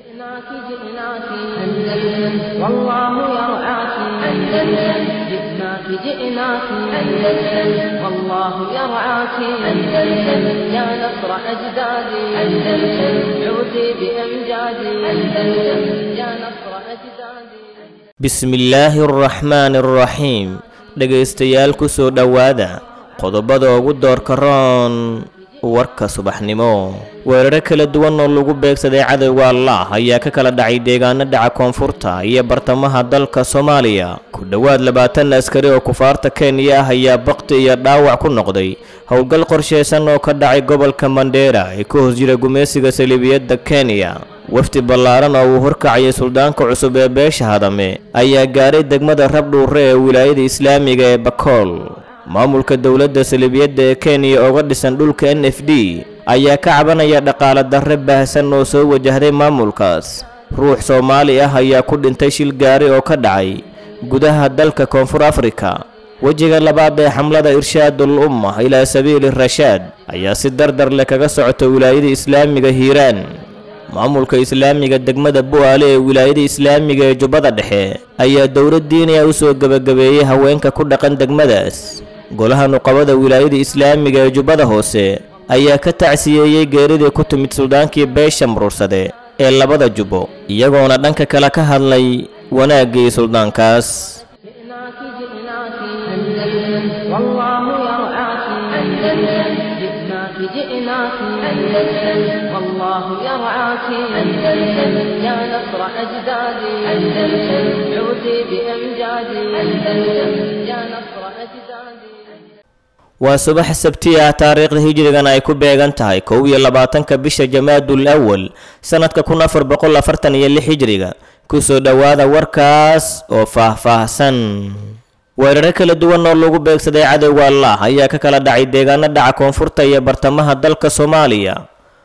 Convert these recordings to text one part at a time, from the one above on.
جئناك جئناك أندلس والله يرعاك أندلس جئناك جئناك أندلس والله يرعاك أندلس يا نصر أجدادي أندلس عودي بأمجادي أندلس يا نصر أجدادي bismillaahi araxmaani araxiim dhegaystayaal ku soo dhowaada qodobada ugu doorka roon warka subaxnimo weeraro kala duwan oo lagu beegsaday cadowga allah ayaa ka kala dhacay deegaano dhaca koonfurta iyo bartamaha dalka soomaaliya ku dhowaad labaatan askari oo kufaarta kenya ah ayaa bakti iyo dhaawac ku noqday howlgal qorshaysan oo ka dhacay gobolka mandheera ee ka hoos jira gumaysiga saliibiyadda kenya wafdi ballaaran oo uu horkacayay suldaanka cusub ee beesha hadame ayaa gaaray degmada rabdhuure ee wilaayada islaamiga ee bakool maamulka dowladda saliibiyadda ee kenya ooga dhisan dhulka n f d ayaa ka cabanaya dhaqaale darre baahsan oo soo wajahday maamulkaas ruux soomaali ah ayaa ku dhintay shil gaari oo ka dhacay gudaha dalka koonfur afrika wejiga labaad ee xamlada irshaadul umma ilaa sabiili rashaad ayaa si dardar leh kaga socota wilaayada islaamiga hiiraan maamulka islaamiga degmada bu'aale ee wilaayada islaamiga ee jubbada dhexe ayaa dowlad diiniya u soo gebagabeeyey haweenka ku dhaqan degmadaas golaha nuqabada wilaayada islaamiga ee jubbada hoose ayaa ka tacsiyeeyey geeridii ku timid suldaankii beesha muruursade ee labada jubbo iyagoona dhanka kale ka hadlay wanaaggii suldaankaas جئناك جئناك أندلس والله يرعاك أندلس جئناك جئناك أندلس والله يرعاك أندلس يا نصر أجدادي أندلس عودي بأمجادي أندلس يا نصر أجدادي waa subax sabti ah taariikhda hijrigan ay ku beegan tahay kow iyo labaatanka bisha jamaadul awal sanadka kun afar boqol afartan iyo lix hijriga kusoo dhowaada warkaas oo faah-faahsan weeraro kala duwan oo lagu beegsaday cadowga allah ayaa ka kala dhacay deegaano dhaca koonfurta iyo bartamaha dalka soomaaliya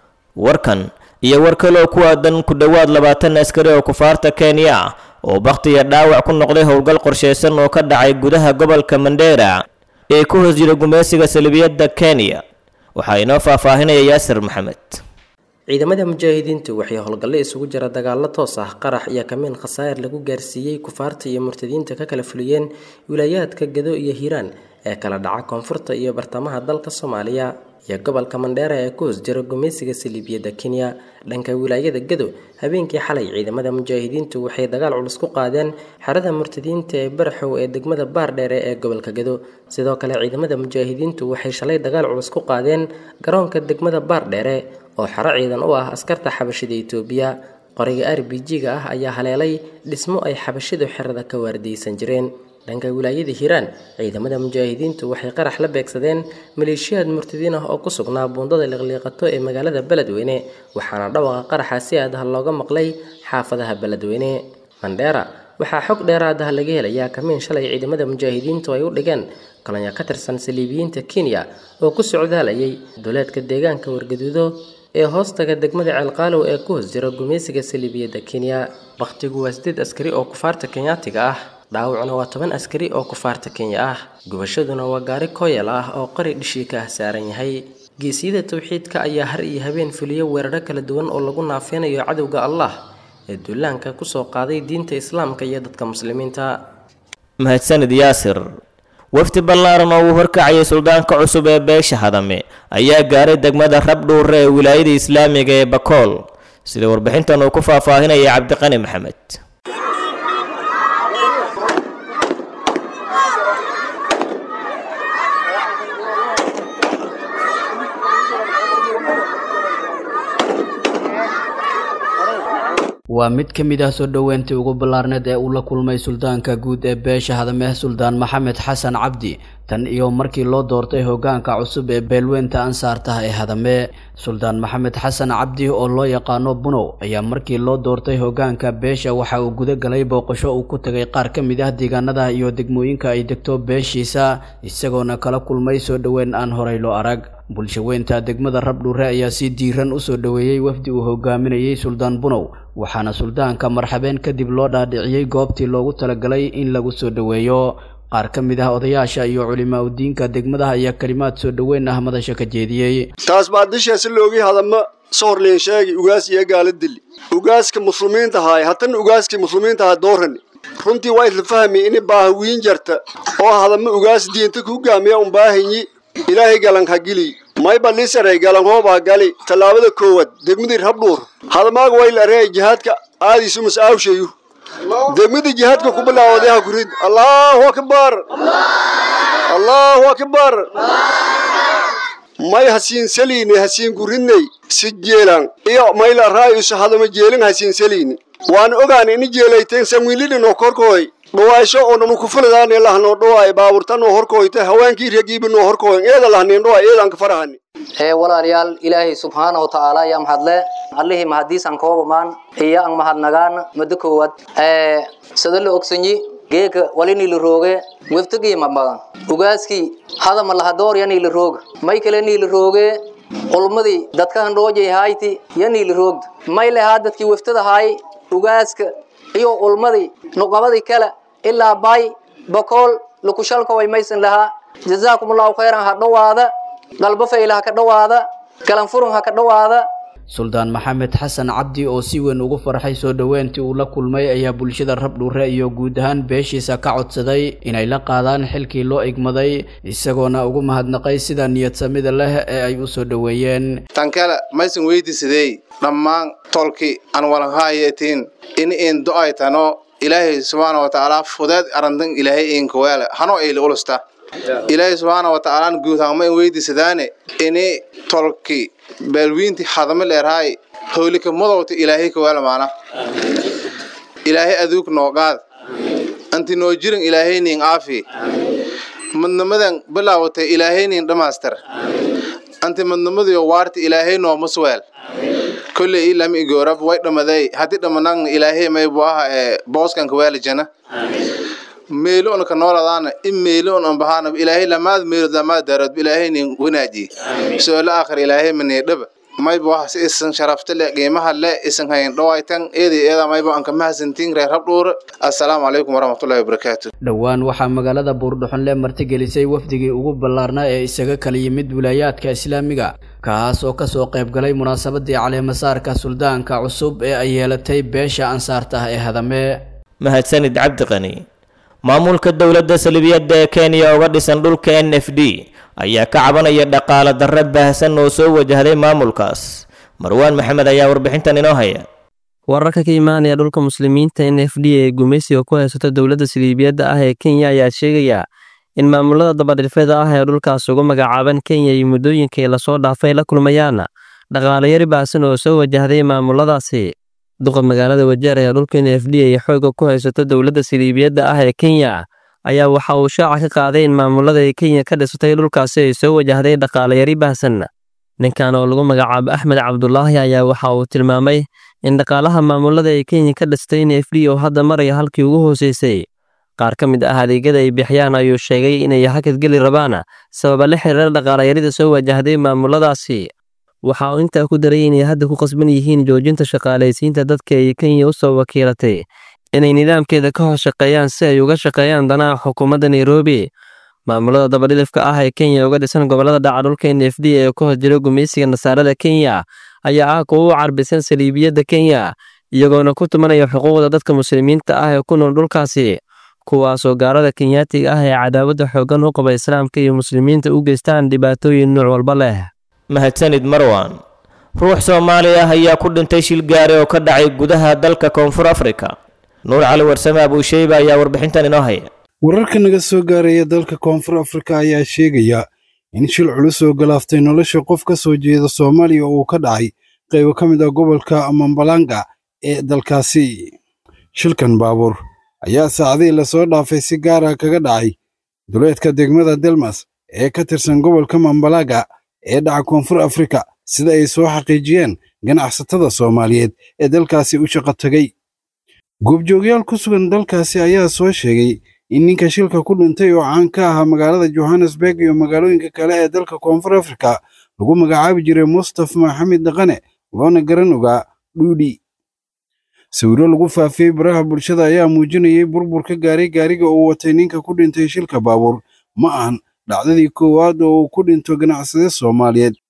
warkan iyo war kale oo ku aadan ku dhowaad labaatan askari oo kufaarta kenya ah oo bakti iyo dhaawac ku noqday howlgal qorshaysan oo ka dhacay gudaha gobolka mandheera ee ku hoos jira gumaysiga salibiyadda kenya waxaa inoo faahfaahinaya yaasir maxamed ciidamada mujaahidiintu waxay howlgalle isugu jira dagaallo toos ah qarax iyo kamiin khasaa'ir lagu gaarsiiyey kufaarta iyo murtadiinta ka kala fuliyeen wilaayaadka gado iyo hiiraan ee kala dhaca koonfurta iyo bartamaha dalka soomaaliya iyo gobolka mandheera ee ku hoos jira gumaysiga saliibiyadda kenya dhanka wilaayada gado habeenkii xalay ciidamada mujaahidiintu waxay dagaal culus ku qaadeen xerada murtadiinta ee baraxow ee degmada baardheere ee gobolka gado sidoo kale ciidamada mujaahidiintu waxay shalay dagaal culus ku qaadeen garoonka degmada baardheere oo xero ciidan u ah askarta xabashida itoobiya qoriga r b g-ga ah ayaa haleelay dhismo ay xabashidu xerada ka waardiyeysan jireen dhanka wilaayada hiiraan ciidamada mujaahidiintu waxay qarax la beegsadeen maleeshiyaad murtadiin ah oo ku sugnaa buundada liqliiqato ee magaalada beledweyne waxaana dhawaqa qaraxa si aadaha looga maqlay xaafadaha beledweyne mandheera waxaa xog dheeraadaha laga helayaa kamiin shalay ciidamada mujaahidiintu ay u dhigeen kolonyo ka tirsan saliibiyiinta kenya oo ku socdaalayay duleedka deegaanka wargaduudo ee hoostaga degmada ceelqaalow ee ku hoos jira gumaysiga saliibiyadda kenya bakhtigu waa sideed askari oo kufaarta kenyaatiga ah dhaawacuna waa toban askari oo kufaarta kenya ah gubashaduna waa gaari kooyal ah oo qari dhishii ka ah saaran yahay geesiyada towxiidka ayaa har iyo habeen fuliya weeraro kala duwan oo lagu naafeynayo cadowga allah ee duulaanka kusoo qaaday diinta islaamka iyo dadka muslimiinta mahadsanid yaasir wafdi ballaaran oo uu horkacayay suldaanka cusub ee beesha hadame ayaa gaaray degmada rabdhuure ee wilaayada islaamiga ee bakool sida warbixintan uu ku faahfaahinaya cabdiqani maxamed waa mid ka mid ah soo dhoweyntii ugu ballaarneed ee uu la kulmay suldaanka guud ee beesha hadameh suldaan maxamed xasan cabdi tan iyo markii loo doortay hoggaanka cusub ee beelweynta ansaartaha ee hadame suldaan maxamed xasan cabdi oo loo yaqaano bunow ayaa markii loo doortay hoggaanka beesha waxa uu guda galay booqasho uu ku tagay qaar ka mid ah deegaanada iyo degmooyinka ay degto beeshiisa isagoona kala kulmay soo dhoweyn aan horay loo arag bulshaweynta degmada rabdhuure ayaa si diiran u soo dhoweeyey wafdi uu hogaaminayey suldaan bunow waxaana suldaanka marxabeen kadib loo dhaadhiciyey goobtii loogu talagalay in lagu soo dhoweeyo qaar ka mid ah odayaasha iyo culimaa udiinka degmadaha ayaa kalimaad soo dhoweyn ah madasha ka jeediyey taas baa dishaasi loogii hadama sohorleen sheegi ugaas iyo gaala dili ugaaska muslimiinta haay hatan ugaaskii muslimiinta haa doorani runtii waa isla fahmi ini baaha wiin jarta oo hadama ugaas diinta ku gaamiya un baahanyi ilaahay galan ha gili mayba lisaray galan hoobaa gali tallaabada koowaad degmadii rabdhuur hadamaaga wayl arey jihaadka aadiisu mas aawshayu degmadii jihaadka ku bilaawday ha kurid allahu akbar allahu akbar may hasiin saliini hasiin kuridnay si jeelan iyo mayla raayusu hadama jeelin hasiin saliini waan ogaan ini jeelayteen sanwiilidhinoo korkooy dhawaasho oo nanu kufuladaane lahnoo dhawaay baaburtanoo horkooyta hawaankii ragiibinoo horkooyn eeda lahneen dhawaay eedanka farahani ee walaalayaal ilaahay subxaanahu watacaala ayaa mahadle allihii mahadiisan koobamaan iyo an mahadnagaan muddo koowaad ee sida la ogsanyi geeka walini la rooge weftagii mabagan ugaaskii hadama lahadoorya la rooga may kale niila rooge culmadii dadkahan roojay hayti ya niila roogda may lehaa dadkii weftada haay ugaaska iyo ulmadii nuqabadii kale ilaa bay bokool lukushalkoway maysan lahaa jazaakum allahu khayran ha dhowaada galbo fayla ha ka dhowaada galanfurun ha ka dhowaada suldaan maxamed xasan cabdi oo si weyn ugu farxay soo dhoweyntii uu la kulmay ayaa bulshada rabdhuure iyo guud ahaan beeshiisa ka codsaday inay la qaadaan xilkii loo igmaday isagoona ugu mahadnaqay sida niyadsamida leh ee ay u soo dhoweeyeen tan kale maysan weydiisadey dhammaan tolki aan walanhaayetiin in in do-ay tano ilaahay subxaana watacaala fudeed arantan ilaahay inkaweele hano ayla ulusta ilaahay subxaana watacaalaan guud hangma in weydiisadaane ini tolki baalwiinti hadama leerhaay howlika madowta ilaahay kaweele maana ilaahay aduug noogaad anti noo jirin ilaahay nin aafi madnamadan bilaawatay ilaahay nin dhamaastar anti madnamadiyo waarta ilaahay noomasweel kolley ilama igoorab way dhamaday haddii dhamanan ilaahay maybu aha ee booskan kaweele jana meelo on ka nooladaana in meelo on ambahaana ilaahay lamaad meelo lamaad daarood ilaahay nin wanaaji su'aalo aakhir ilaahay mani dhaba mayba wax si isan sharafta le qiimaha le isan hayn dhawaytan eedii eeda mayba aan ka mahadsantiin reer rabdhuur assalaamu calaykum waraxmatullahi wabarakaatu dhowaan waxaa magaalada buurdhuxonle martigelisay wafdigii ugu ballaarnaa ee isaga kala yimid wilaayaadka islaamiga kaas oo kasoo qayb galay munaasabadii caleemasaarka suldaanka cusub ee ay yeelatay beesha ansaarta ah ee hadame mahadsanid cabdiqani maamulka dowladda salibiyadda ee kenya uga dhisan dhulka n f d ayaa ka cabanaya dhaqaale darre baahsan oo soo wajahday maamulkaas marwaan maxamed ayaa warbixintan inoo haya wararka ka imaanaya dhulka muslimiinta n f d ee gumaysiga ku haysato dowladda saliibiyadda ah ee kenya ayaa sheegaya in maamulada dabadhilfeeda ah ee dhulkaas ugu magacaaban kenya iyo muddooyinkii lasoo dhaafay la kulmayaan dhaqaalayari baahsan oo soo wajahday maamuladaasi duqa magaalada wajeer ee dhulka n f d ay xooga ku haysato dowladda saliibiyadda ah ee kenya ayaa waxa uu shaaca ka qaaday in maamulada ay kenya ka dhisatay dhulkaasi ay soo wajahday dhaqaalayari baahsan ninkan oo lagu magacaabo axmed cabdulaahi ayaa waxa uu tilmaamay in dhaqaalaha maamulada ay kenya ka dhistay n f d oo hadda maraya halkii ugu hooseysay qaar ka mid ah adeegyada ay bixiyaan ayuu sheegay inay hakadgeli rabaan sababa la xiriira dhaqaalayarida soo wajahday maamuladaasi waxa uu intaa ku daray inay hadda ku qasban yihiin joojinta shaqaalaysiinta dadka ay kenya u soo wakiilatay inay nidaamkeeda ka hoos shaqeeyaan si ay uga shaqeeyaan danaha xukuumadda nairobi maamulada dabadhilifka ah ee kenya uga dhisan gobolada dhaca dhulka n f d ee ku hos jira gumaysiga nasaarada kenya ayaa ah kuwa u carbisan saliibiyadda kenya iyagoona ku tumanaya xuquuqda dadka muslimiinta ah ee ku nool dhulkaasi kuwaasoo gaalada kenyaatiga ah ee cadaawadda xooggan u qaba islaamka iyo muslimiinta u geystaan dhibaatooyin nuuc walba leh mahadsanid marwan ruux soomaali ah ayaa ku dhintay shil gaari oo ka dhacay gudaha dalka koonfur afrika nuur cali warsame abuusheyba ayaa warbixintan inoo haya wararka naga soo gaaraya dalka koonfur afrika ayaa sheegaya in shil culus oo galaaftay nolosha qof ka soo jeeda soomaaliya oo uu ka dhacay qaybo ka mid ah gobolka mambalanga ee dalkaasi shilkan baabuur ayaa saacadihii lasoo dhaafay si gaara kaga dhacay duleedka degmada delmas ee ka tirsan gobolka mambalaga ee dhaca koonfur afrika sida ay soo xaqiijiyeen ganacsatada soomaaliyeed ee dalkaasi u shaqo tegey goobjoogyaal ku sugan dalkaasi ayaa soo sheegay in ninka shilka ku dhintay oo caan ka ahaa magaalada johannesburg iyo magaalooyinka kale ee dalka koonfur afrika lagu magacaabi jiray mustafa maxamed dhaqane loona garan ogaa dhuudhi sawiro lagu faafiyey baraha bulshada ayaa muujinayay burbur ka gaaray gaariga uu watay ninka ku dhintay shilka baabuur ma ahan dhacdadii koowaad oo uu ku dhinto ganacsade soomaaliyeed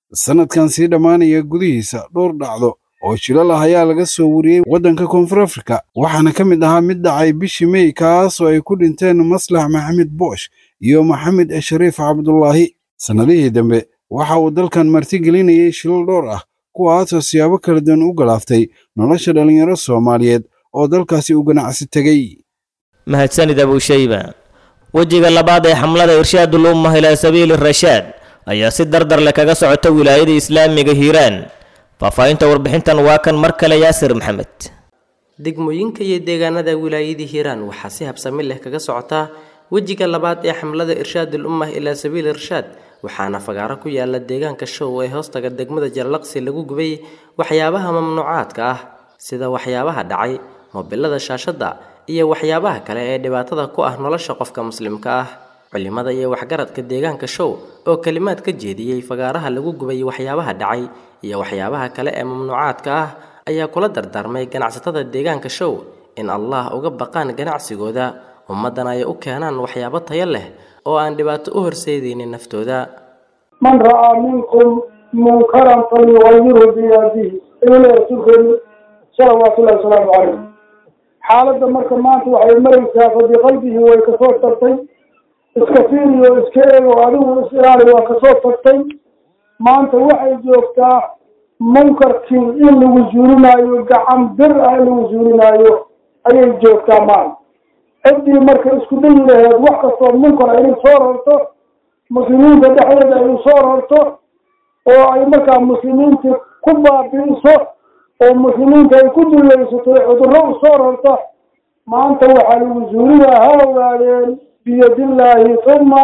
sannadkan sii dhammaanaya gudihiisa dhowr dhacdo oo shilal ah ayaa laga soo wariyey waddanka koonfur afrika waxaana ka mid ahaa mid dhacay bishii mey kaasoo ay ku dhinteen maslax maxamed boosh iyo maxamed shariif cabdulaahi sannadihii dambe waxa uu dalkan martigelinayay shilal dhowr ah kuwaasoo siyaabo kala duwan u galaaftay nolosha dhallinyaro soomaaliyeed oo dalkaasi u ganacsi tegey mahadsanid abushayba wejiga labaad ee xamlada irshaadul ummah ilaa sabiili rashaad ayaa si dardar leh kaga socota wilaayada islaamiga hiiraan faahfaahinta warbixintan waa kan mar kale yaasir maxamed degmooyinka iyo deegaanada wilaayadii hiiraan waxaa si habsami leh kaga socotaa wejiga labaad ee xamlada irshaadul ummah ilaa sabiili irshaad waxaana fagaaro ku yaala deegaanka show ee hoostaga degmada jarlaqsi lagu gubay waxyaabaha mamnuucaadka ah sida waxyaabaha dhacay mobilada shaashadda iyo waxyaabaha kale ee dhibaatada ku ah nolosha qofka muslimka ah culimada iyo waxgaradka deegaanka show oo kelimaad ka jeediyey fagaaraha lagu gubay waxyaabaha dhacay iyo waxyaabaha kale ee mamnuucaadka ah ayaa kula dardaarmay ganacsatada deegaanka show in allah uga baqaan ganacsigooda ummaddana ay u keenaan waxyaabo tayo leh oo aan dhibaato u horseedaynin naftooda man ra'aa minkum munkaran falyugayirhu biyadihi ilaa rasuulkeenu salawaatullahi wasalaamu calayh xaaladda marka maanta waxay maraysaa fa biqalbihi way kasoo tagtay iska fiiriyo iska eego adigu is ilaali waa kasoo tagtay maanta waxay joogtaa munkarkii in lagu zuulinaayo gacan bir ah in lagu zuulinaayo ayay joogtaa maanta ciddii marka isku dayi laheed wax kastoo munkar inay soo rarto muslimiinta dhexdeeda ay soo rarto oo ay markaa muslimiinta ku baabi'iso oo muslimiinta ay ku dulaysato cudurro u soo rarto maanta waxaa lagu zuuliyaa ha ogaadeen biyadillaahi uma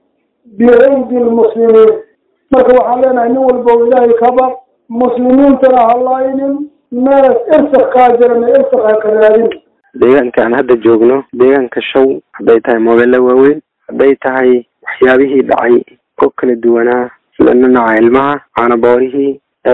biaydi lmuslimiin marka waxaan leenahay nin walba oo ilaahay kaba muslimiintana halaynin meelas irsak kaa jirana irsak ha ka raadin deegaanka aan hadda joogno deegaanka show hadday tahay moobela waaweyn hadday tahay waxyaabihii dhacay oo kala duwanaa sida nanaca ilmaha caanaboorihii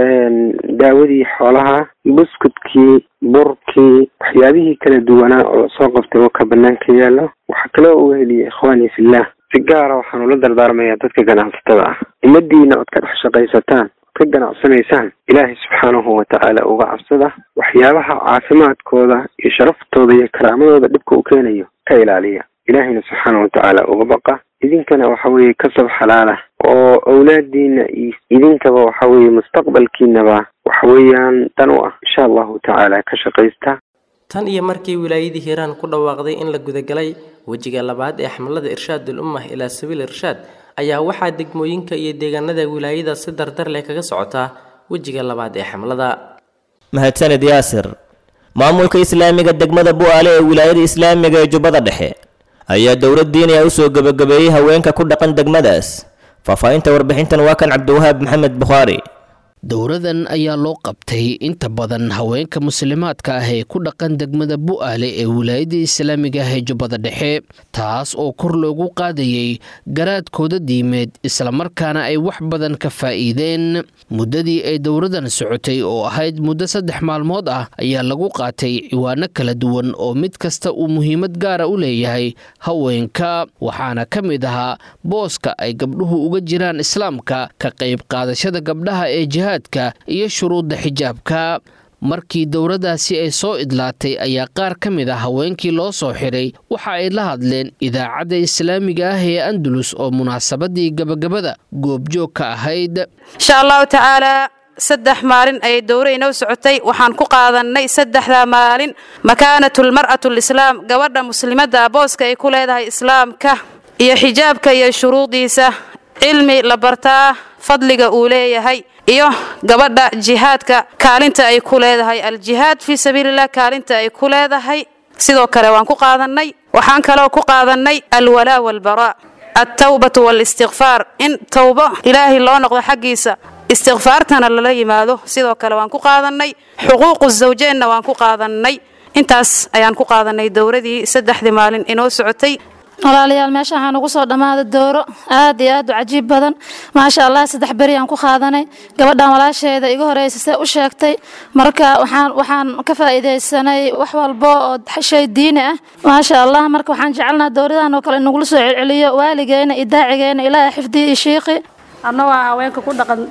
daawadii xoolaha buskudkii burkii waxyaabihii kala duwanaa oo lasoo qabtay oo ka banaanka yaallo waxaa kaloo uga heliyay ikhwaani fillah si gaara waxaan ula dardaarmayaa dadka ganacsatada ah ummadiina ood ka dhex shaqaysataan ka ganacsanaysaan ilaahay subxaanahu watacaala uga cabsada waxyaabaha caafimaadkooda iyo sharaftooda iyo karaamadooda dhibka u keenayo ka ilaaliya ilaahayna subxaanahu watacaala uga baqa idinkana waxa weeye kasab xalaala oo awlaadiina iyo idinkaba waxa weeye mustaqbalkiinaba waxa weeyaan dan u ah insha allahu tacaala ka shaqaysta tan iyo markii wilaayadii hiiraan ku dhawaaqday in la gudagalay wejiga labaad ee xamlada irshaadul ummah ilaa sabiil irshaad ayaa waxaa degmooyinka iyo deegaanada wilaayada si dardar leh kaga socotaa wejiga labaad ee xamlada mahadsanid yaasir maamulka islaamiga degmada bu'aale ee wilaayada islaamiga ee jubbada dhexe ayaa dowlad diiniya u soo gebagabeeyey haweenka ku dhaqan degmadaas faahfaahinta warbixintan waa kan cabdiwahaab maxamed bukhaari dowradan ayaa loo qabtay inta badan haweenka muslimaadka ah ee ku dhaqan degmada bu'aale ee wilaayada islaamiga ah ee jubbada dhexe taas oo kor loogu qaadayey garaadkooda diimeed islamarkaana ay wax badan ka faa'iideen muddadii ay dowradan socotay oo ahayd muddo saddex maalmood ah ayaa lagu qaatay ciwaano kala duwan oo mid kasta uu muhiimad gaara u leeyahay haweenka waxaana ka mid ahaa booska ay gabdhuhu uga jiraan islaamka ka qayb qaadashada gabdhaha ee iyo shuruudda xijaabka markii dowladdaasi ay soo idlaatay ayaa qaar ka mid a haweenkii loo soo xidhay waxa ay la hadleen idaacadda islaamiga ah ee andalus oo munaasabadii gabagabada goobjoog ka ahayd insha allahu tacaalaa saddex maalin ayay dowra inoo socotay waxaan ku qaadannay saddexdaa maalin makaanatulmar'atu lislaam gabadha muslimadda booska ay ku leedahay islaamka iyo xijaabka iyo shuruudiisa cilmi la bartaa fadliga uu leeyahay iyo gabadha jihaadka kaalinta ay ku leedahay aljihaad fii sabiililah kaalinta ay ku leedahay sidoo kale waan ku qaadannay waxaan kaloo ku qaadannay alwalaa walbaraa altawbatu waalistikfaar in towbo ilaahay loo noqdo xaggiisa istikfaartana lala yimaado sidoo kale waan ku qaadannay xuquuqu zawjeenna waan ku qaadannay intaas ayaan ku qaadannay dowradii saddexdii maalin inoo socotay walaalayaal meesha waxaan ugu soo dhammaaday dooro aad iyo aad u cajiib badan maasha allah saddex beri aan ku qaadanay gabadhan walaasheeda iga horeysa see u sheegtay marka waxaan waxaan ka faa'iidaysanay wax walbo oo shay diini ah maasha allah marka waxaan jecelnaha dowradahan oo kale inagula soo celceliyo waaligeena iyo daacigeena ilaahay xifdiyi iyo shiiqi annagoo haweenka ku dhaqan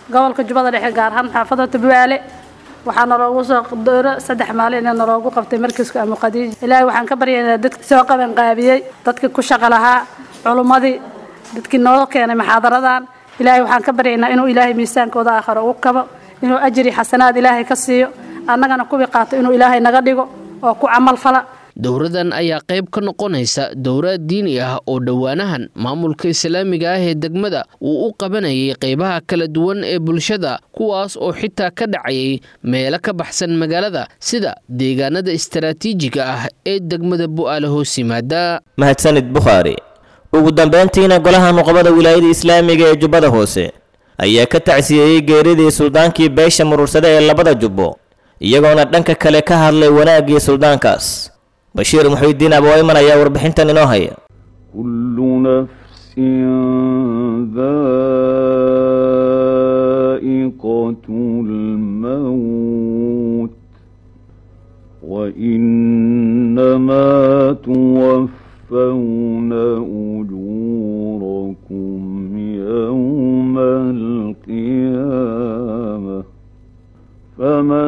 gobolka jubbada dhexe gaar ahaan xaafada tubuaale waxaa naloogu soo dooro saddex maalin ee naloogu qabtay markiska amu khadiija ilaahay waxaan ka baryaynaa dadki soo qaban qaabiyey dadkii ku shaqo lahaa culummadii dadkii noo keenay muxaadaradan ilaahay waxaan ka baryaynaa inuu ilaahay miisaankooda aakhiro ugu kabo inuu ajri xasanaad ilaahay ka siiyo annagana kuwii qaato inuu ilaahay naga dhigo oo ku camal fala dowradan ayaa qayb ka noqonaysa dowrad diini ah oo dhowaanahan maamulka islaamiga ah ee degmada uu u qabanayay qaybaha kala duwan ee bulshada kuwaas oo xitaa ka dhacayay meelo ka baxsan magaalada sida deegaanada istaraatiijiga ah ee degmada bu'aale hoos yimaada mahadsanid bukhaari ugu dambayntiina golaha nuqbada wilaayada islaamiga ee jubbada hoose ayaa ka tacsiyeeyey geeridii suldaankii beesha murursade ee labada jubbo iyagoona dhanka kale ka hadlay wanaaggii suldaankaas bashiir muxuudiin abowayman ayaa warbixintan inoo haya كل نفس ذائقة الموت وإنما توفون أجوركم يوم القيامة فمن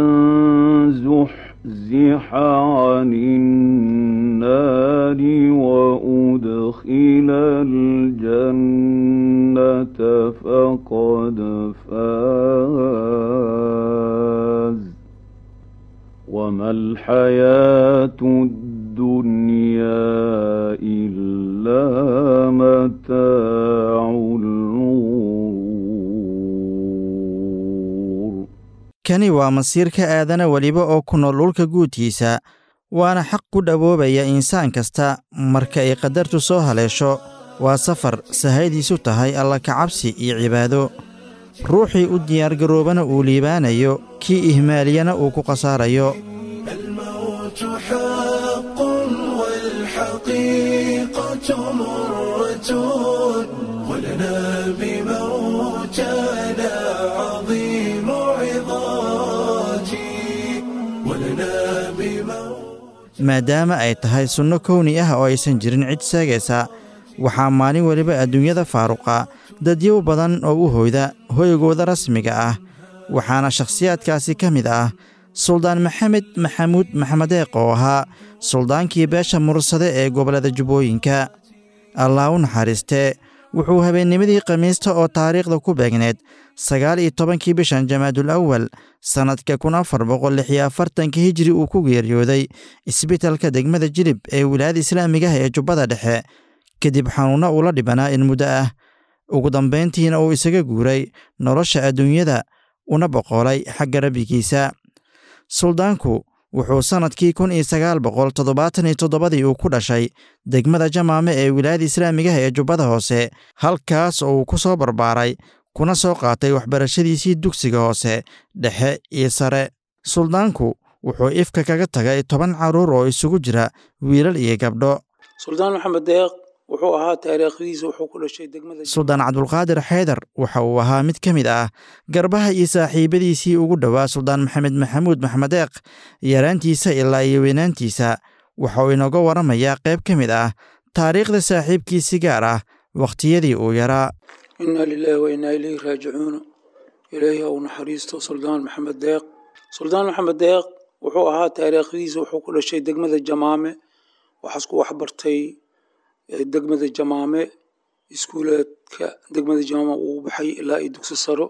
زحزح عن النار وأدخل الجنة فقد فاز وما الحياة الدنيا إلا متاع الغرور kani waa masiirka aadana weliba oo ku nool dhulka guudkiisa waana xaq ku dhawoobaya insaan kasta marka ay qadartu soo haleesho waa safar sahaydiisu tahay alla kacabsi iyo cibaado ruuxii u diyaargaroobana uu liibaanayo kii ihmaaliyana uu ku khasaarayo الموت حق والحقيقة مرة ولنا بموتنا عظيم عظاتي ولنا بموت maadaama ay tahay sunno kowni ah oo aysan jirin cid seegaysa waxaa maalin weliba adduunyada faaruqa dadyow badan oo u hoyda hoygooda rasmiga ah waxaana shakhsiyaadkaasi ka mid ah suldaan maxamed maxamuud maxmedeeq oo ahaa suldaankii beesha mursade ee gobollada jubbooyinka allah u naxariistee wuxuu habeennimadii khamiista oo taariikhda ku beegneed sagaal iyo tobankii bishan jamaadul awal sannadka kun afar boqol lix iyo afartanka hijri uu ku geeriyooday isbitalka degmada jilib ee wilaayada islaamiga ah ee jubbada dhexe kadib xanuunno uu la dhibanaa in muddo ah ugu dambayntiina uu isaga guuray nolosha adduunyada una boqolay xagga rabbigiisa suldaanku wuxuu sannadkii kun iyo sagaal boqol toddobaatan iyo toddobadii uu ku dhashay degmada jamaame ee wilaayada islaamigaha ee jubbada hoose halkaas oo uu ku soo barbaaray kuna soo qaatay waxbarashadiisii dugsiga hoose dhexe iyo sare suldaanku wuxuu ifka kaga tagay toban carruur oo isugu jira wiilal iyo gabdho suldaan maxamed deeq wuxuu ahaa taariikhdiisa wuxuu ku dhashay degmada suldaan cabdulqaadir xaydar waxa uu ahaa mid ka mid ah garbaha iyo saaxiibadiisii ugu dhowaa suldaan maxamed maxamuud maxmedeeq yaraantiisa ilaa iyo weynaantiisa waxa uu inooga waramayaa qayb ka mid ah taariikhda saaxiibkiisi gaar ah wakhtiyadii uu yaraa inaa lilaahi wa inaa ilayhi raajicuuna ilaahi ha u naxariisto suldaan maxamed deeq suldaan maxamed deeq wuxuu ahaa taariikhdiisa wuxuu ku dhashay degmada jamaame waxaas ku waxbartay degmada jamaame iskuuleedka degmada jamaame uu baxay ilaa iyo dugsi saro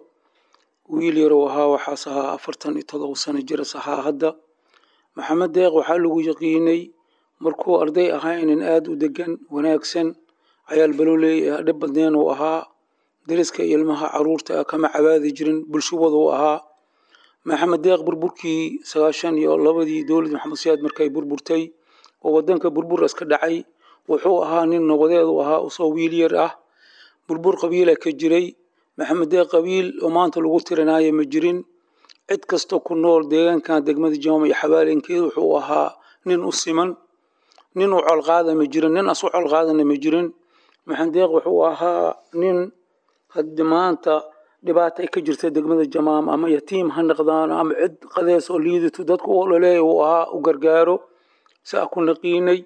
wiil yarow ahaa waxaas ahaa afartan iyo todoba sano jiras ahaa hadda maxamed deeq waxaa lagu yaqiinay markuu arday ahaa inan aada u degan wanaagsan cayaal balooley dhib badneen uu ahaa dariska iyo ilmaha caruurta kama cabaadi jirin bulshawada uu ahaa maxamed deeq burburkii sagaashan iyo labadii dowlad maxamed siyaad markay burburtay oo wadanka burbur iska dhacay wuxuu ahaa nin nabadeed u ahaa usoo wiil yar ah burbur qabiila ka jiray maxamed deeq qabiil oo maanta lagu tirinaayo ma jirin cid kasta ku nool deegaankan degmada jaama iyo xabaalinkeeda wuxuu ahaa nin u siman nin u colqaada ma jirin nin asu colqaadana ma jirin maxamed deeq wuxuu ahaa nin haddi maanta dhibaata ay ka jirta degmada jamaama ama yatiim ha noqdaan ama cid qadees oo liidato dadku u ololeeya uu ahaa u gargaaro saa ku naqiinay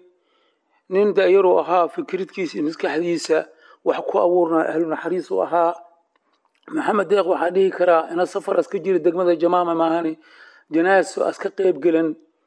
nin dayaruu ahaa fikradkiisa iyo maskaxdiisa wax ku abuurnaa ahlu naxariis u ahaa maxamed deeq waxaa dhihi karaa ina safar aska jira degmada jamaama maahani janaaso aska qeyb gelan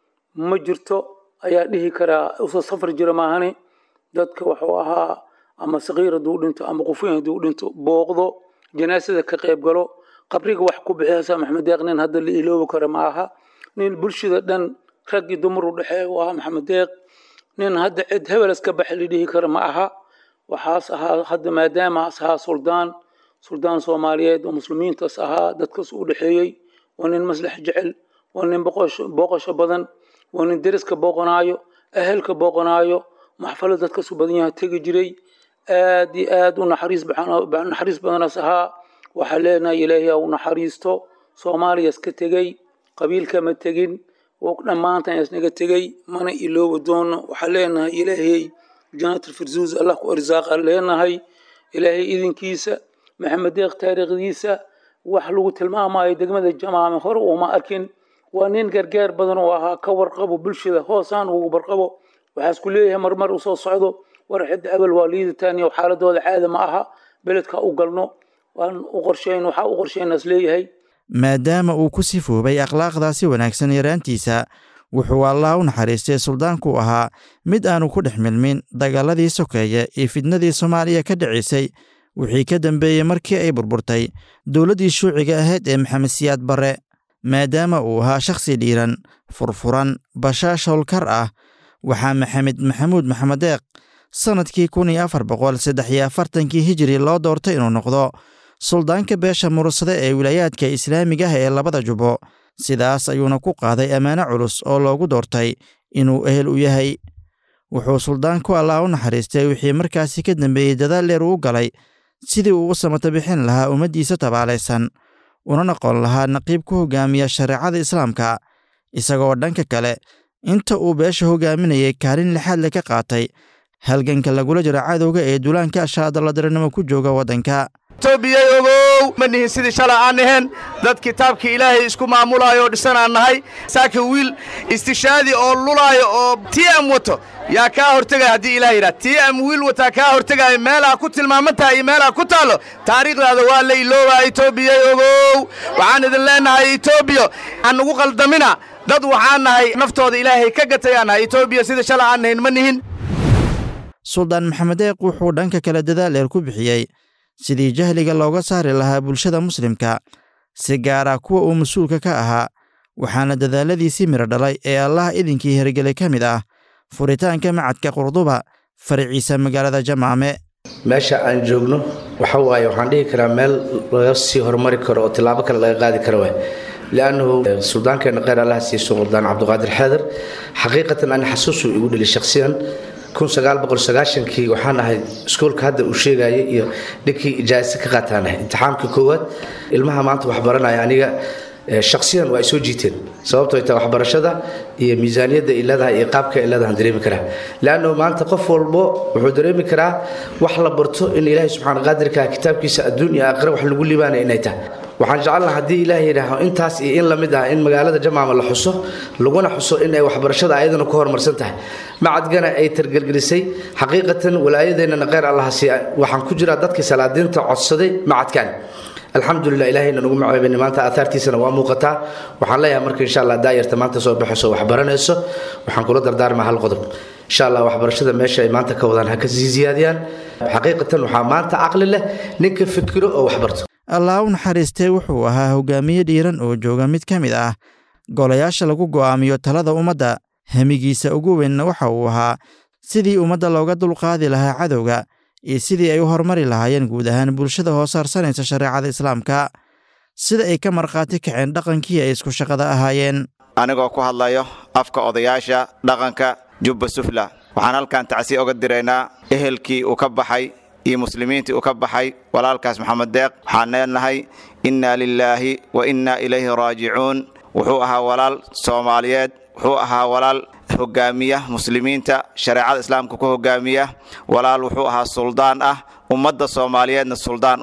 ma jirto ayaa dhihi karaa usa safar jira maahani dadka wuxuu ahaa ama sakiir hadduu dhinto ama qufuyn hadduu dhinto booqdo janaasada ka qeyb galo qabriga wax ku bixiyasa maxamed deeq nin hadda la iloobi karo ma aha nin bulshada dhan rag iyo dumar u dhexeeya u ahaa maxamed deeq nin hadda cid hebelas ka baxay la dhihi karo ma aha waxaas ahaa hadda maadaama as ahaa suldaan suldaan soomaaliyeed oo muslimiintaas ahaa dadkaas u dhexeeyey waa nin maslax jecel waa nin booqasho badan waa nin deriska booqanaayo ehelka booqanaayo maxfalo dadkaas u badan yaha tegi jiray aad iyo aad u naxariis naxariis badanaas ahaa waxaa leenahay ilaahay u naxariisto soomaaliya iska tegey qabiilka ma tegin dhammaantan isnaga tegey mana iloobi doono waxaa leenahay ilaahay janaatlfirduus allah ku arsaaqa leenahay ilaahay idinkiisa maxamed deeq taariikhdiisa wax lagu tilmaamayo degmada jamaame hore uma arkin waa nin gargaar badan oo ahaa ka warqabo bulshada hoosaan ugu barqabo waxaas ku leeyahay marmar u soo socdo war cidda abal waa liidataan iyo xaaladooda caada ma aha beledka u galno waan u qorsheyn waxaa u qorsheynaas leeyahay maadaama uu ku sifoobay akhlaaqdaasi wanaagsan yaraantiisa wuxuu allah u naxariistay suldaanku ahaa mid aanu ku dhex milmin dagaaladii sokeeye iyo fidnadii soomaaliya ka dhicisay wixii ka dambeeyey markii ay burburtay dowladdii shuuciga ahayd ee maxamed siyaad barre maadaama uu ahaa shakhsi dhiiran furfuran bashaash howlkar ah waxaa maxamed maxamuud maxamed deeq sannadkii kun iyo afar boqol saddex iyo afartankii hijiri loo doortay inuu noqdo suldaanka beesha murursade ee wilaayaadka islaamiga ah ee labada jubbo sidaas ayuuna ku qaaday ammaano culus oo loogu doortay inuu ehel u yahay wuxuu suldaanku allah u naxariistay wixii markaasi ka dambeeyey dadaal dheer uu galay sidii uu u samata bixin lahaa ummaddiisa tabaalaysan una noqon lahaa naqiib ku hoggaamiya shareecada islaamka isagoo dhanka kale inta uu beesha hoggaaminayay kaalin lixaadle ka qaatay halganka lagula jiro cadowga ee duulaanka ashaadalladiranimo ku jooga waddanka toobiyey ogow ma nihin sidii shala aan ahayn dad kitaabka ilaahay isku maamulaayo oo dhisanaan nahay saaka wiil istishaadi oo lulaayo oo tii am wato yaa kaa hortegaya haddii ilaah yidhaha tii am wiil wataa kaa hortegaayo meelaa ku tilmaaman tahay iyo meelaa ku taallo taariikhdaada waa la iloobaa etoobiyey ogow waxaan idin leennahay etoobiya aan ugu qaldamina dad waxaan nahay naftooda ilaahay ka gatayaan nahay etoobiya sidii shala aan nahayn ma nihin suldaan maxamed deeq wuxuu dhanka kale dadaal dheer ku bixiyey sidii jahliga looga saari lahaa bulshada muslimka si gaara kuwa uu mas-uulka ka ahaa waxaana dadaaladiisii midho dhalay ee allah idinkii hirgelay ka mid ah furitaanka macadka qurduba faraciisa magaalada jamaame meesha aan joogno waxa waaye waxaan dhihi karaa meel laga sii horumari karo oo tillaabo kale laga qaadi karo waay liannahu suldaankeenna kheyr allaha siiye suldaan cabdiqaadir xeedar xaqiiqatan ani xasuusuu igu dheli shakhsiyan kii waxaan ahay iskoolka hadda uu sheegayay iyo dhinkii ijaasa ka qaataan ahay imtixaamka koowaad ilmaha maanta waxbaranaya aniga shaksiyan waa ay soo jiiteen sababtoo ta waxbarashada iyo miisaaniyadda ay leedahay iyo qaabka ay leedahan dareemi karaa leannahu maanta qof walbo wuxuu dareemi karaa wax la barto in ilaahay subxaana qaadirka kitaabkiisa adduun iyo aakhira wax lagu liibaanaya inay tahay waxaan jecelnaha haddii ilaah yidhaaho intaas iyo in lamid ah in magaalada jamaama la xuso laguna xuso in ay waxbarashada ayadana ku horumarsan tahay macadgana ay targelgelisay xaqiiqatan walaayadeennana kheyr allaha siiya waxaan ku jiraa dadkii salaadiinta codsaday macadkan alxamdulilah ilaahayna nagu maceebani maanta aahaartiisana waa muuqataa waxaan leeyahay marka insha allah daayarta maanta soo baxayso waxbaranayso waxaan kula dardaarmaa hal qodob insha allah waxbarashada meesha ay maanta ka wadaan ha ka sii siyaadiyaan xaqiiqatan waxaa maanta caqli leh ninka fikiro oo waxbarto allah u naxariistee wuxuu ahaa hogaamiye dhiiran oo jooga mid ka mid ah golayaasha lagu go'aamiyo talada ummadda hemigiisa ugu weynna waxa uu ahaa sidii ummadda looga dulqaadi lahaa cadowga iyo sidii ay u horumari lahaayeen guud ahaan bulshada hoosaarsanaysa shareecada islaamka sida ay ka markhaati kaceen dhaqankii ay isku shaqada ahaayeen anigoo ku hadlayo afka odayaasha dhaqanka jubba sufla waxaan halkan tacsiya oga diraynaa ehelkii uu ka baxay iyo muslimiintii uu ka baxay walaalkaas maxamed deeq waxaan leenahay innaa lilaahi wa innaa ilayhi raajicuun wuxuu ahaa walaal soomaaliyeed wuxuu ahaa walaal hogaamiya muslimiinta shareecada islaamka ku hogaamiya walaal wuxuu ahaa suldaan ah ummadda soomaaliyeedna suldaan u ah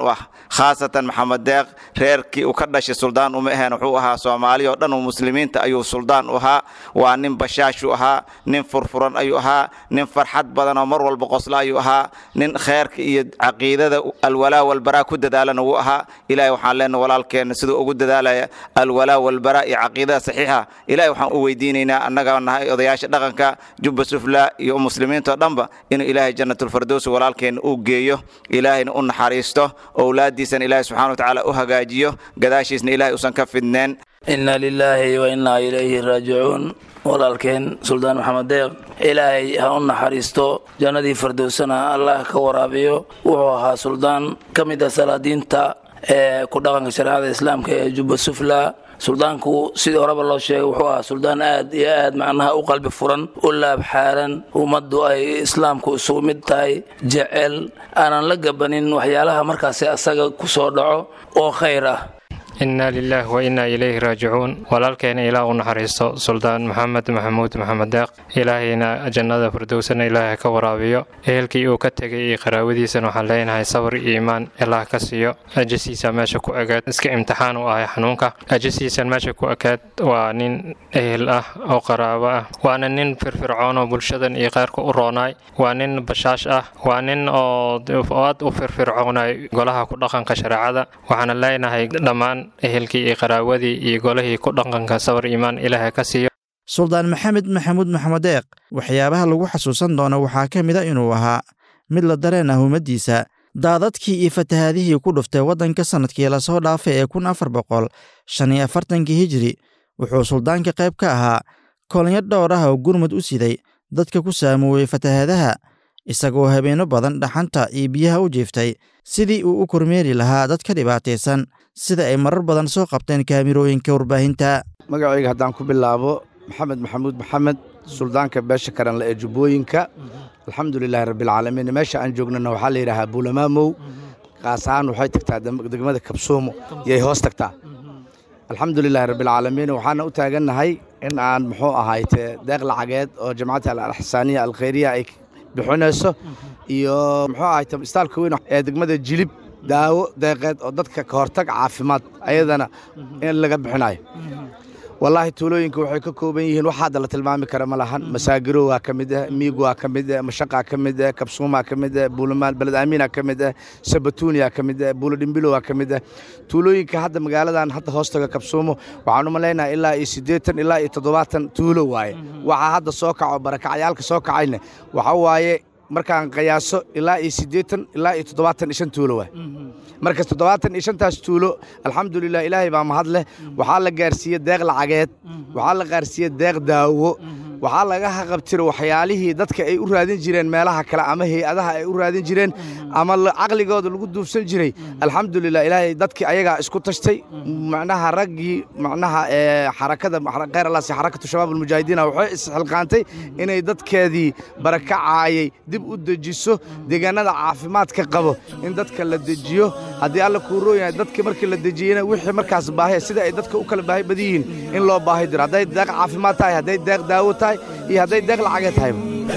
khaasatan maxamed deeq reerkii uu ka dhashay suldaan uma aheen wuxuu ahaa soomaali oo dhan oo muslimiinta ayuu suldaan u ahaa waa nin bashaashuu ahaa nin furfuran ayuu ahaa nin farxad badan oo mar walba qosla ayuu ahaa nin kheerka iyo caqiidada alwalaa walbaraa ku dadaalana wuu ahaa ilaahay waxaan leenahay walaalkeenna siduu ugu dadaalaya alwalaa walbaraa iyo caqiidada saxiixa ilaahay waxaan u weydiinaynaa annaga nahay odayaasha dhaqanka jubba sufla iyo muslimiinta oo dhanba inuu ilaahay jannatulfirdows walaalkeenna uu geeyo ilaahayna u naxariisto owlaadiisana ilaahay subxana watacaala u hagaajiyo gadaashiisna ilaahay usan ka fidneen inna lilaahi wa innaa ilayhi raajicuun walaalkeen suldaan maxamed deeq ilaahay ha u naxariisto jannadii fardowsana allah ka waraabiyo wuxuu ahaa suldaan ka mid ah salaadiinta ee ku dhaqanka shareecada islaamka ee jubba sufla suldaanku sidii horeba loo sheegay wuxuu ahaa suldaan aad iyo aad macnaha u qalbi furan u laab xaaran ummaddu ay islaamku isugu mid tahay jecel aanan la gabanin waxyaalaha markaasi asaga ku soo dhaco oo khayr ah inna lilaah wa innaa ilayhi raajicuun walaalkeena ilaah u naxariisto suldaan maxamed maxamuud maxamed deeq ilaahayna jannada firdowsana ilaahay ka waraabiyo ehelkii uu ka tegay iyo qaraawadiisana waxaan leenahay sabr iyo iimaan ilaah ka siiyo ajasiisa meesha ku egaad iska imtixaan u ahay xanuunka ajasiisan meesha ku ekaad waa nin ehel ah oo qaraabo ah waana nin firfircoon oo bulshadan iyo kheyrka u roonaay waa nin bashaash ah waa nin oo aad u firfircoonay golaha ku dhaqanka shareecada waxaana leenahay dhammaan ehelkii iyo qaraawadii iyo golihii ku dhaqanka sabar iimaan ilaahay ka siiyo suldaan maxamed maxamuud maxamed deeq waxyaabaha lagu xasuusan doono waxaa ka mid a inuu ahaa mid la dareen ah ummaddiisa daadadkii iyo fatahaadihii ku dhuftay waddanka sannadkii lasoo dhaafay ee kun afar boqol shan iyo afartankii hijiri wuxuu suldaanka qayb ka ahaa kolinyo dhowr ah oo gurmud u siday dadka ku saamoowey fatahaadaha isagoo habeenno badan dhaxanta iyo biyaha u jiiftay sidii uu u kormeeri lahaa dadka dhibaataysan sida ay marar badan soo qabteen kaamirooyinka warbaahinta magacayga haddaan ku bilaabo maxamed maxamuud maxamed suldaanka beesha karanle ee jubbooyinka alxamdulilaahi rabbilcaalamiin meesha aan joognana waxaa la yidhaahaa buulamaamow qaas ahaan waxay tagtaa degmada kabsoomo yay hoos tagtaa alxamdulilaahi rabbilcaalamiin waxaana u taagannahay in aan muxuu ahayte deeq lacageed oo jamcadda alxsaaniya alkhayriya ay bixinayso iyo muxuu ahayte istaalka weyn ee degmada jilib daawo deeqeed oo dadka ka hortag caafimaad ayadana in laga bixinayo wallaahi tuulooyinka waxay ka kooban yihiin wax hadda la tilmaami kara ma lahan masaagiro waa ka mid ah miig waa ka mid ah mashaqaa ka mid ah kabsuumaa ka mid ah buulamaan beled aamiina ka mid ah sabatuuniyaa ka mid ah buulo dhimbilo waa ka mid ah tuulooyinka hadda magaaladan hadda hoostaga kabsuumo waxaan u malaynaha ilaa iyo siddeetan ilaa iyo toddobaatan tuulo waaye waxaa hadda soo kaco barakacyaalka soo kacayna waxa waaye markaan qiyaaso ilaa iyo siddeetan ilaa iyo toddobaatan iyo shan tuulo waay markas toddobaatan iyo shantaas tuulo alxamdulilah ilaahay baa mahad leh waxaa la gaarsiiyey deeq lacageed waxaa la gaarsiiyey deeq daawo waxaa laga haqabtiro waxyaalihii dadka ay u raadin jireen meelaha kale ama hay-adaha ay u raadin jireen ama caqligooda lagu duufsan jiray alxamdulilah ilaahay dadkii ayagaa isku tashtay macnaha raggii macnaha xarakada khayr allaasi xarakatu shabaab almujaahidiina waxay isxilqaantay inay dadkeedii barakacaayay dib u dejiso deegaanada caafimaadka qabo in dadka la dejiyo haddii alla kuu rooyahay dadka markii la dejiyena wixii markaas baahi sida ay dadka u kala baahi badan yihiin in loo baahi diro hadday deeq caafimaad tahay hadday deeq daawo tahay iyo hadday deeq lacagee tahayba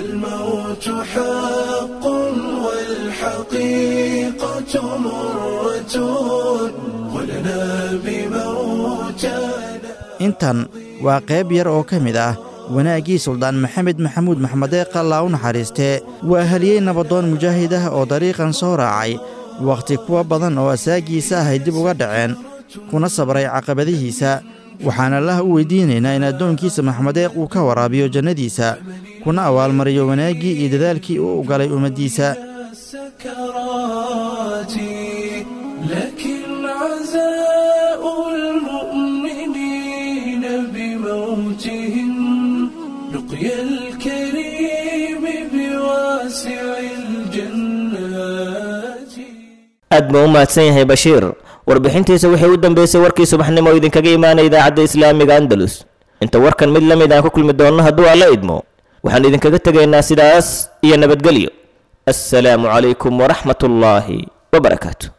الموت حق والحقيقة مرة ولنا بموتنا intan waa qayb yar oo ka mid ah wanaaggii suldaan maxamed maxamuud maxmedeeq allaa u naxariistee waa haliyey nabadoon mujaahid ah oo dariiqan soo raacay wakhti kuwa badan oo asaagiisa ahay dib uga dhaceen kuna sabray caqabadihiisa waxaan allaha u weydiinaynaa in addoonkiisa maxmedeeq uu ka waraabiyo jannadiisa kuna abaalmariyo wanaaggii iyo dadaalkii uu u galay ummaddiisa سكراتي لكن عزاء المؤمنين بموتهم لقيا الكريم بواسع الجنات aad buu u mahadsan yahay bashiir warbixintiisa waxay u dambeysay warkii subaxnimo oo idinkaga imaanaya idaacadda islaamiga andalus inta warkan mid la mid aan ku kulmi doonno hadduu alla idmo waxaan idinkaga tegaynaa sidaas iyo nabadgelyo assalaamu calaykum waraxmat ullaahi wabarakaatu